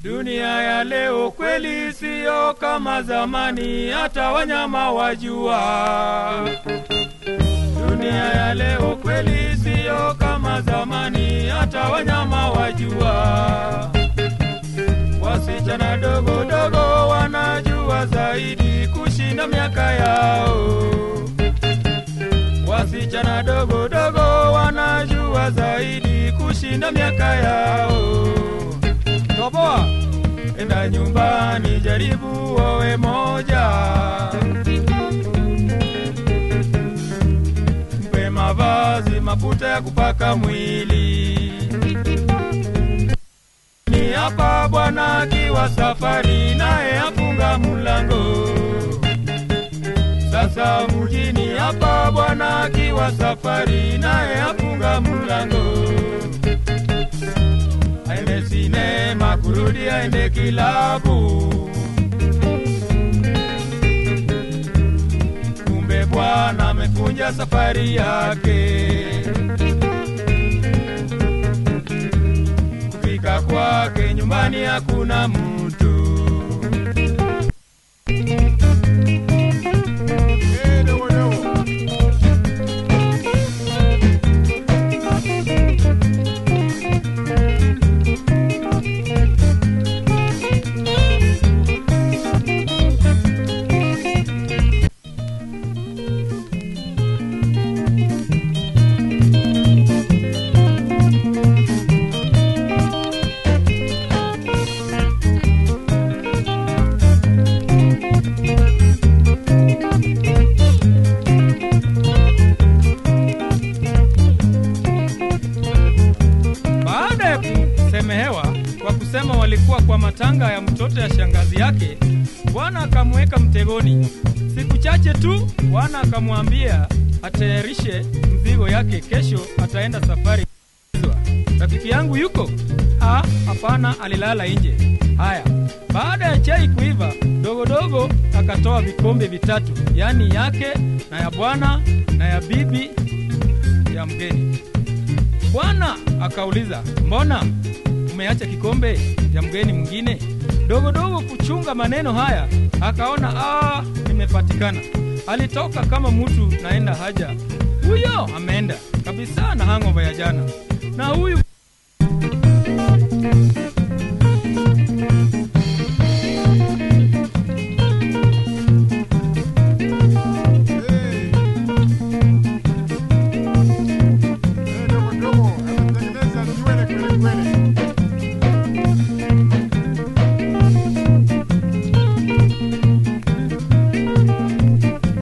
Dunia ya leo kweli siyo kama zamani, hata wanyama wajua. Dunia ya leo kweli siyo kama zamani, hata wanyama wajua. Wasichana dogo dogo wanajua zaidi kushinda miaka yao. Wasichana dogo dogo wanajua zaidi kushinda miaka yao. Toboa, enda nyumbani, jaribu wawe moja. Mpe mavazi, mafuta ya kupaka mwili. Ni hapa bwana akiwa safari, naye afunga mlango. Sasa mjini hapa bwana akiwa safari, naye afunga mlango. Aende sinema, kurudi aende kilabu. Kumbe bwana amekunja safari yake. Kufika kwake nyumbani hakuna mtu. Baada ya kusemehewa kwa kusema walikuwa kwa matanga ya mtoto ya shangazi yake, bwana akamweka mtegoni. Siku chache tu bwana akamwambia atayarishe mzigo yake, kesho ataenda safari. Rafiki yangu yuko? Ah, hapana, alilala nje. Haya, baada ya chai kuiva, dogodogo akatoa vikombe vitatu, yaani yake na ya bwana na ya bibi ya mgeni. Bwana akauliza, mbona umeacha kikombe ya mgeni mwingine? Dogo dogo kuchunga maneno haya, akaona ah, nimepatikana. Alitoka kama mtu naenda haja, huyo ameenda kabisa na hangover ya jana, na huyu